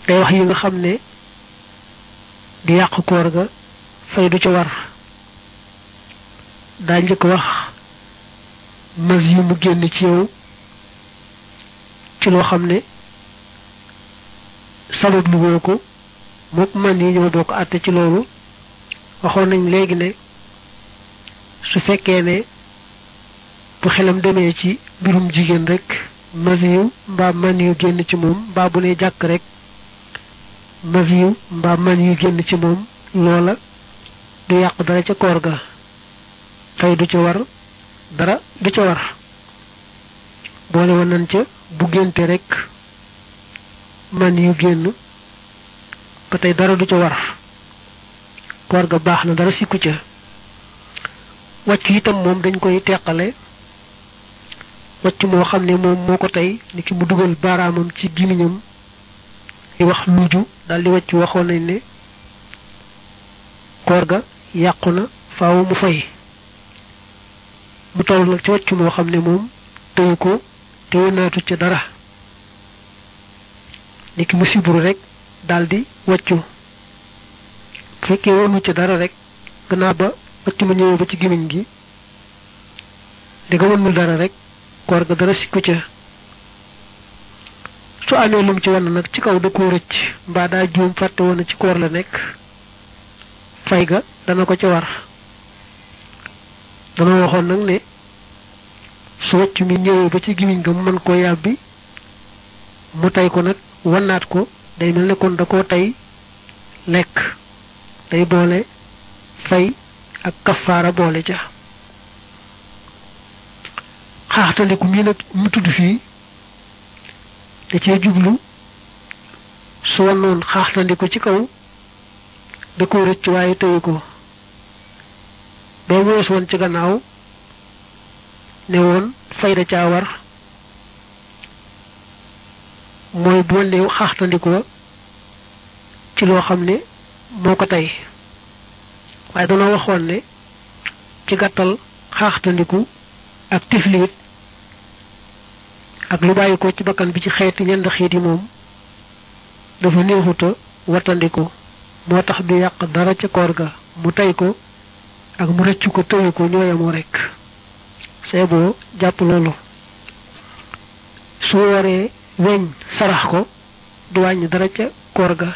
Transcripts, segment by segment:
day wax yi nga xam ne di yàq koor ga fay du ca war daa njëkk wax mas yi mu génn ci yow ci loo xam ne sabab lu woo ko mook man yi ñoo bokk àtte ci loolu waxoon nañ léegi ne su fekkee ne bu xelam demee ci mbirum jigéen rek masiyu mbaa man yu génn ci moom mbaa bu ne jàkk rek masiyu mbaa man yu génn ci moom loola du yàq dara ca koor ga fay du ca war dara du ca war boole woon nañ ca bu génte rek man yu génn ba tey dara du ca war koor ga baax na dara sikku ca wàccu itam moom dañ koy teqale wàcc moo xam ne moom moo ko tey ni ki mu dugal baaraamam ci gimiñam di wax luuju daldi wàcc waxoon nañ ne koor ga yàqu na faaw mu fay mu toll nag ci wàcc moo xam ne moom tëyu ko te wënaatu ca dara ni ki mu siburu rek daldi wàccu bu fekkee wonu ca dara rek gannaaw ba wàcc ma ñëwee ba ci gimiñ gi di nga wënul dara rek koor ga dara sikku ca su amee lum ci wan nag ci kaw da koo rëcc mbaa daa juum fàtte woon ci koor la nekk fay ga dana ko ca war dana waxoon nag ne su wàcc mi ñëwee ba ci gimiñ ga mu mën koo yàbbi mu tey ko nag wannaat ko day mel ne kon da koo tey lekk day boole fay ak kafaara boole ca xaaxtandiku mii nag mu tudd fii da cee jublu su wannoon xaaxtandiku ci kaw da ko rëcc waaye tëyu ko boo wees woon ci gannaaw ne woon fay da caa war mooy bu wanne xaaxtandikoo ci loo xam ne moo ko tey waaye danoo waxoon ne ci gàttal xaaxtandiku ak tifliit ak lu bàyyi ko ci bakkan bi ci xeeti ñenn xiit yi moom dafa néexuta wattandiku moo tax du yàq dara ca koor ga mu tey ko ak mu rëccu ko tëyu ko ñooyamoo rekk c'est boo jàpp loolu su waree weñ sarax ko du wàññi dara ca koor ga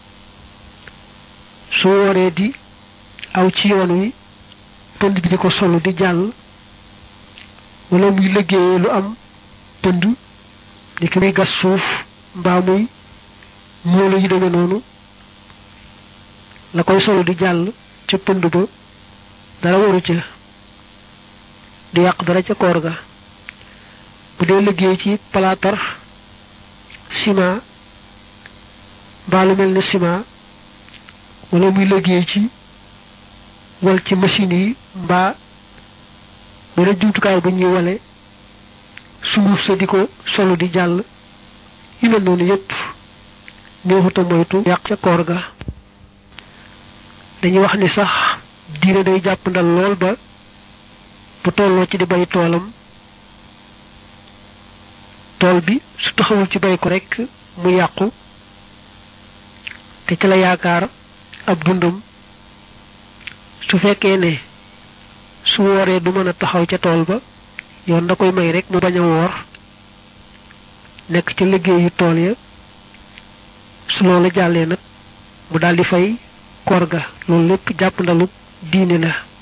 su waree di aw ci yoon wi pënd bi di ko solu di jàll wala muy liggéeyee lu am pënd ni ki muy gas suuf mbaa muy moolu yi demee noonu la koy solu di jàll ca pënd ba dara waru ca du yàq dara ca koor ga bu dee liggéey ci palaatar ciment mbaa lu mel ne ciment wala muy liggéey ci wal ci machine yi mbaa benn jumtukaay bu ñuy wale sunguf sa di ko solu di jàll yu mel noonu yépp néexuta moytu yàq ca koor ga dañuy wax ni sax diine day jàpp ndal lool ba bu tolloo ci di bay toolam tool bi su taxawul ci bay ko rekk mu yàqu te ci la yaakaar ab dundam su fekkee ne su wooree du mën a taxaw ca tool ba yoon da koy may rek mu bañ a woor nekk ca liggéeyu tool ya su loolu jàllee nag mu daldi fay koor ga loolu lépp jàpp ndalu diine la